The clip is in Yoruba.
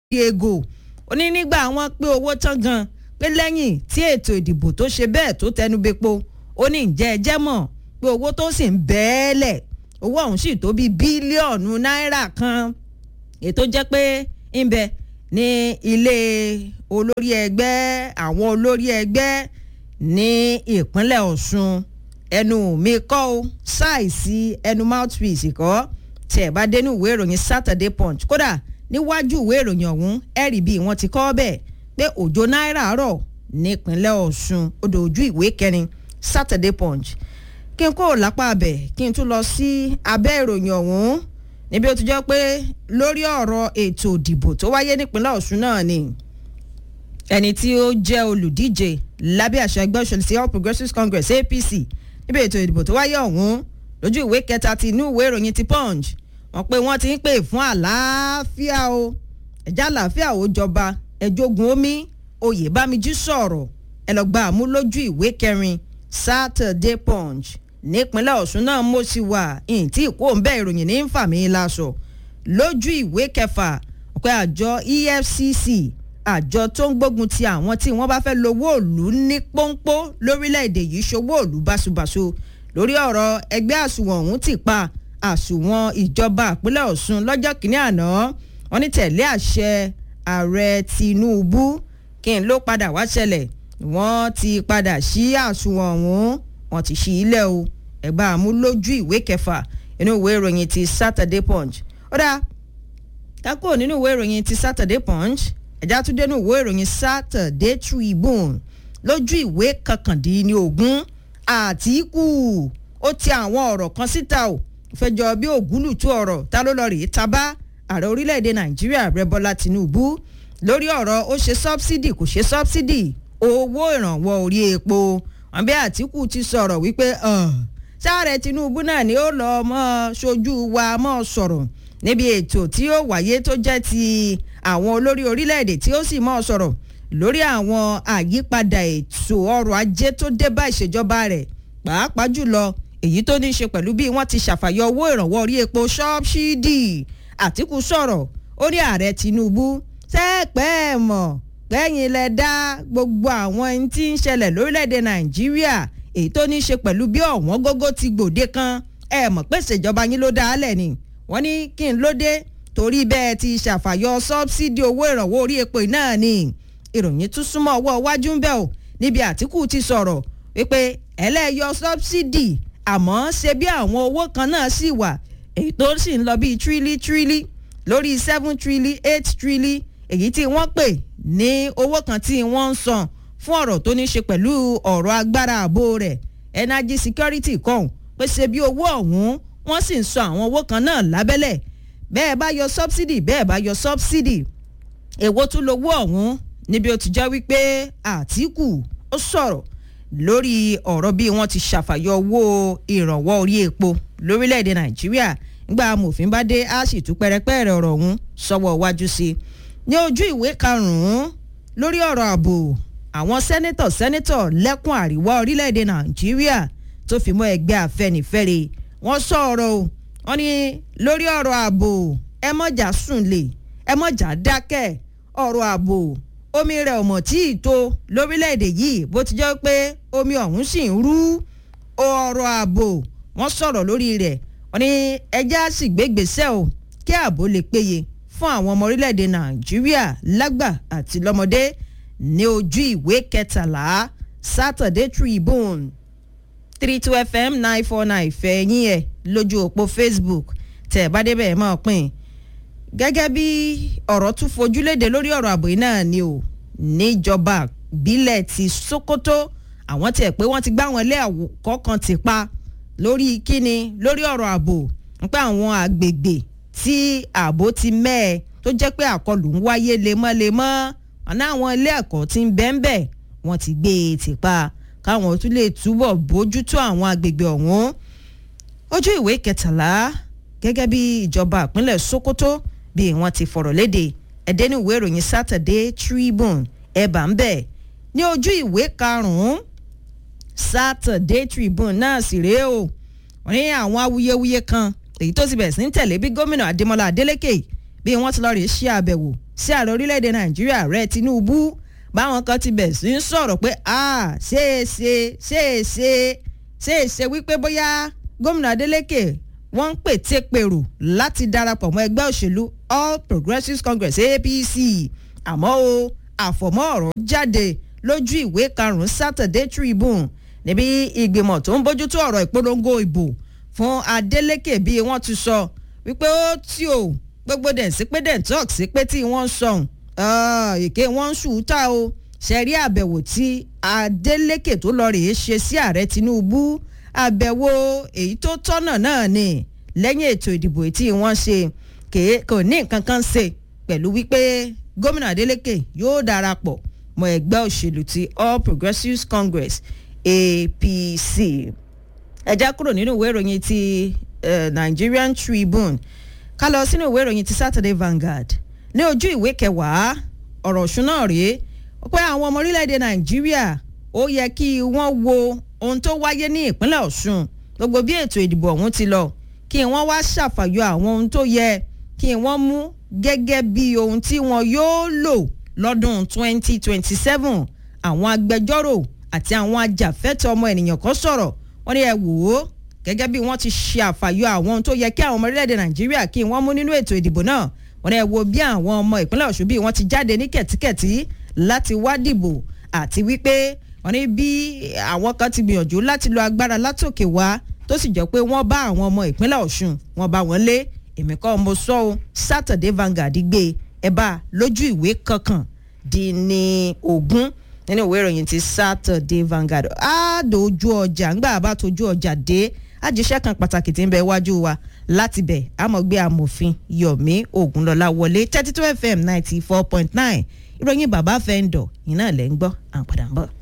ego ó ní nígbà wọn pé owó tán gan pé lẹ́yìn tí ètò ìdìbò tó ṣe bẹ́ẹ̀ tó tẹnubẹ́po ó ní ǹjẹ́ ẹ jẹ́ mọ̀ pé owó tó sì ń bẹ́ẹ̀lẹ̀ owó ọ̀hún sì tó bíi bílíọ̀nù náírà kan ètò jẹ́ pé ń bẹ ní ilé olórí ẹgbẹ́ àwọn olórí ẹgbẹ́ ní ìpínlẹ̀ Ọ̀ṣun ẹnu mi kọ́ o ṣáìsì ẹnu mouthpiece kọ́ tí ẹ̀ bá dénú ìwé ìròyìn Saturday Punch kódà níwájú ìwé ìròyìn ọ̀hún ẹ̀rì bíi wọ́n ti kọ́ bẹ́ẹ̀ pé òjò náírà rọ̀ nípínlẹ̀ Ọ̀ṣun odò ojú ìwé kẹrin Saturday Punch kí n kó lápá abẹ kí n tún lọ sí abẹ́ ìròyìn ọ̀hún níbi ó ti jẹ́ pé lórí ọ̀rọ̀ ètò ìdìbò tó wáyé nípínlẹ̀ Ọ̀ṣun náà ni ẹni tí ó jẹ́ olùdíje lábẹ́ àṣà ẹgbẹ́ òṣèlú sí All Progressives Congress APC níbi ètò ìdìbò tó wáyé ọ̀hún lójú ìwé kẹta ti inú ìwé ìròyìn ti Punch wọ́n pé wọ́n ti ń pè fún àlàáfíà o ẹ̀já àlàáfíà ó jọba ẹ̀jọ̀gùn omi Oyèbámijí sọ̀rọ̀ ẹ lọ gba àmú lójú ìwé kẹrin Saturday Punch nípínlẹ̀ Ọ̀ṣun náà mo sì wà ìǹtí ìkó ń bẹ́ ìròyìn ní fàmí láṣọ lójú ìwé kẹfà ọ̀pẹ àjọ EFCC àjọ tó ń gbógun ti àwọn tí wọ́n bá fẹ́ lówó òlú ní pọ́npọ́ lórílẹ̀‐èdè yìí ṣòwò òlú báṣubàṣu lórí ọ̀rọ̀ ẹgbẹ́ àsùnwọ̀n ọ̀hún ti pa àsùnwọ̀n ìjọba ìpínlẹ̀ Ọ̀ṣun lọ́jọ́ kìíní àná wọ́n ní tẹ̀lé àṣẹ ààrẹ Tinubu kí n ló padà wá ṣẹlẹ̀ wọ́n ti padà sí àsùnwọ̀n ọ̀hún wọ́n ti ṣí ilẹ̀ o ẹ̀gbá àmúlójú ìwé kẹfà inú ìwé ìròyìn ti Saturday Punch ó dáa kákó nínú ìwé ìròyìn ti Saturday Punch ẹ̀já tún dénú ìwé ìròyìn Saturday Tribune lójú ìwé kankandínlógún Àtíkù ó ti àwọn ọ̀rọ̀ kan síta o fẹjọ bí ògúlùtú ọ̀rọ̀ ta ló lọ rèé tabá ààrẹ orílẹ̀-èdè Nàìjíríà rẹ Bọ́lá Tinubu lórí ọ̀rọ̀ ó ṣe sọ́bsidì kò ṣe sọ́bsidì owó ìrànwọ́ orí epo wọn bí Àtíkù ti sọ̀rọ̀ wípé sáàrẹ̀ Tinubu náà ni ó lọ́ọ́ mọ́ ṣojú wa mọ́ sọ̀rọ̀ níbi ètò tí ó wáyé tó jẹ́ ti àwọn olórí orílẹ̀-èdè tí ó sì mọ́ sọ̀rọ̀ lórí àwọn àyípadà ètò ọrọ̀ ajé tó dé bá ìṣèjọba rẹ̀ pàápàá jùlọ èyí tó ní í ṣe pẹ̀lú bí wọ́n ti ṣàfàyọ owó ìrànwọ́ orí epo ṣọ́ọ̀ṣìdì Àtíkù sọ̀rọ̀ ó ní ààrẹ Tinubu sẹ́ẹ̀pẹ́ mọ̀ lẹ́yìn lẹ dá gbogbo àwọn ẹni tí ń ṣẹlẹ̀ lórílẹ̀‐èdè Nàìjíríà èyí tó ní í ṣe pẹ̀lú bí ọ̀wọ́n gógó ti gbòde kan ẹ mọ̀ pé ìṣèjọba yín ló dá a lẹ̀ ni wọ́n ní kí n ló dé torí bẹ́ẹ̀ ti ṣàfàyọ sọ́bsidì owó ìrànwọ́ orí epo náà ni ìròyìn tún súnmọ́ ọwọ́ iwájú ń bẹ̀ o níbi Àtíkù ti sọ̀rọ̀ wípé ẹlẹ́yọ sọ́bsidì àmọ́ ṣe bí àwọn owó kan náà sì wà èyí tó sì ń lọ bíi tírílí tírílí lórí seven tírílí eight tírílí èyí tí wọ́n pè ní owó kan tí wọ́n ń san fún ọ̀rọ̀ tó ní ṣe pẹ̀lú ọ̀rọ̀ agbára ààbò rẹ̀ energy security kọ̀hún pé ṣe bí owó ọ̀hún wọ́n sì ń san àwọn owó kan náà lábẹ́lẹ̀ bẹ́ẹ̀ bá yọ subsidy bẹ́ẹ̀ bá yọ subsidy èwo tún lowó ọ̀hún níbi ó ti jẹ́ wípé Àtíkù ó sọ̀rọ̀ lórí ọ̀rọ̀ bí wọ́n ti ṣàfàyọ owó ìrànwọ́ orí epo lórílẹ̀‐èdè Nàìjíríà nígbà amòfin bá dé á sì tún pẹ́rẹ́pẹ́rẹ́ ọ̀rọ̀ ọ̀hún sọ́wọ́ iwájú sí i ní ojú ìwé karùn-ún lórí ọ̀rọ̀ ààbò àwọn sẹ́nẹ́tọ̀ sẹ́nẹ́tọ̀ lẹ́kùn àríwá orílẹ̀‐èdè Nàìjíríà tó fi mọ́ ẹgbẹ́ Afẹ́nifẹ́re wọ́n sọ̀rọ̀ o wọ́n ní lórí ọ̀rọ̀ ààbò ẹ mọ̀jà sùn lè ẹ mọ̀jà dákẹ́ ọ̀rọ̀ ààbò omi rẹ̀ ọ̀mọ̀ tí ì tó lórílẹ̀‐èdè yìí bó ti jẹ́ pé omi ọ̀hún sì ń rú ọ̀rọ̀ ààbò wọ́n sọ̀rọ̀ lórí rẹ̀ wọ́n ní ẹja sì gbégbèsè o kí ààbò lè péye fún àwọn ọmọ orílẹ̀‐èdè Nàìjíríà lágbà àti lọ́mọdé ní ojú ìwé kẹtàlá Saturday Tribune three two fm nine four nine fẹ̀yìn ẹ̀ lójú òpó Facebook tẹ̀ ẹ̀ bá débẹ̀ ẹ̀ máa pín gẹ́gẹ́ bí ọ̀rọ̀ tún fojú léde lórí ọ̀rọ̀ ààbò yìí náà ni o níjọba ìbílẹ̀ ti Sokoto àwọn tiẹ̀ pé wọ́n ti gbá wọn ilé àwòkọ́ kan ti pa lórí kíni lórí ọ̀rọ̀ ààbò nípa àwọn àgbègbè tí ààbò ti mẹ́ẹ̀ tó jẹ́ pé àkọlù ń wáyé lemọ́lemọ́ ọ̀nà àwọn ilé ẹ̀kọ́ tí ń bẹ́ńbẹ́ wọ́n ti gbé e ti pa káwọn tún lè túbọ̀ bójútó àwọn agbègbè ọ̀hún ojú ìwé kẹtàlá gẹ́gẹ́ bí ìjọba ìpínlẹ̀ Sokoto bí wọ́n ti fọ̀rọ̀ léde ẹ̀dẹ́nu ìwé ìròyìn Saturday Tribune ẹ̀bà ń bẹ̀ ní ojú ìwé karùn-ún Saturday Tribune náà sì rèé o wọ́n ní àwọn awuyewuye kan èyí tó ti bẹ̀rẹ̀ sí ń tẹ̀lé bí gómìnà Adémọ́lá Adélékè bí wọ́n ti lọ rèé ṣe àbẹ̀wò sí ààrẹ orílẹ̀-èdè nàìjíríà rẹ̀ tinubu báwọn kan ti bẹ̀ sí ń sọ̀rọ̀ pé a ṣeéṣe ṣeéṣe ṣeéṣe wípé bóyá gómìnà adeleke wọ́n ń pète pèrò láti darapọ̀ mọ́ ẹgbẹ́ òṣèlú all progressives congress apc àmọ́ o àfọ̀mọ́ ọ̀rọ̀ jáde lójú ìwé karùn-ún saturday tribune níbi ìgbìmọ̀ tó ń bójútó ọ̀rọ̀ ìpolongo ìbò fún adeleke bí wọ́n ti sọ wípé ó tí o gbogbo dẹ̀ sí pé dẹ̀ talk sí pé tí wọ́n ń sọ̀hún èké wọ́n ń ṣùúta o ṣẹ̀rí àbẹ̀wò tí adeleke tó lọ rèé ṣe sí ààrẹ tinubu àbẹ̀wò èyí tó tọ́nà náà ni lẹ́yìn ètò ìdìbò tí wọ́n ṣe kò ní nǹkan kan ṣe pẹ̀lú wípé gómìnà adeleke yóò darapọ̀ mọ́ ẹgbẹ́ òṣèlú ti all progressives congress apc ẹ já kúrò nínú ìwé ìròyìn ti uh, nigerian tribune ká lọ sínú ìwé ìròyìn ti saturday vanguard ní ojú ìwé kẹwàá ọ̀rọ̀ ọ̀ṣun náà rèé pé àwọn ọmọ orílẹ̀-èdè nàìjíríà ó yẹ kí wọ́n wo ohun tó wáyé ní ìpínlẹ̀ ọ̀ṣun gbogbo bí ètò ìdìbò ọ̀hún ti lọ kí wọ́n wá ṣàfàyọ àwọn ohun tó yẹ kí wọ́n mú gẹ́gẹ́ bí ohun tí wọ́n yóò lò lọ́dún 2027 àwọn agbẹjọ́rò àti àwọn ajàfẹ́tọ̀ ọmọ ènìyàn kan sọ̀rọ̀ wọ́n ní ẹ wò ó gẹ́gẹ́ bí wọ́n ti ṣe àfàyọ àwọn ohun tó yẹ kí àwọn ọmọ orílẹ̀-èdè nàìjíríà kí wọ́n mú nínú ètò ìdìbò náà wọ́n ní ẹ wo bí àwọn ọmọ ìpínlẹ̀ ọ̀ṣun bí wọ́n ti jáde ní kẹ̀tíkẹ̀tí láti wá dìbò àti wípé wọ́n ní bí àwọn kan ti gbìyànjú láti lo agbára látòkè wá tó sì jẹ́ pé wọ́n bá àwọn ọmọ ìpínlẹ̀ ọ̀ṣun wọ́n bá wọn lé èmi kọ́ mo sọ ọ́ saturday vanguard gbé ẹ bá lójú ìwé kankan di ní ogún nínú ìwé ìròyìn ti saturday vanguard á dojú ọjà ńgbà bá tojú ọjà dé àjíṣẹ́ kan pàtàkì tí ń bẹ iwájú wa láti bẹ̀ àmọ̀gbé amòfin yomi ogunlọ́lá wọlé thirty two fm ninety four point nine ìròyìn bàbá fẹ́ńdọ̀ iná lẹ́ ń gbọ́ à ń padà ń bọ̀.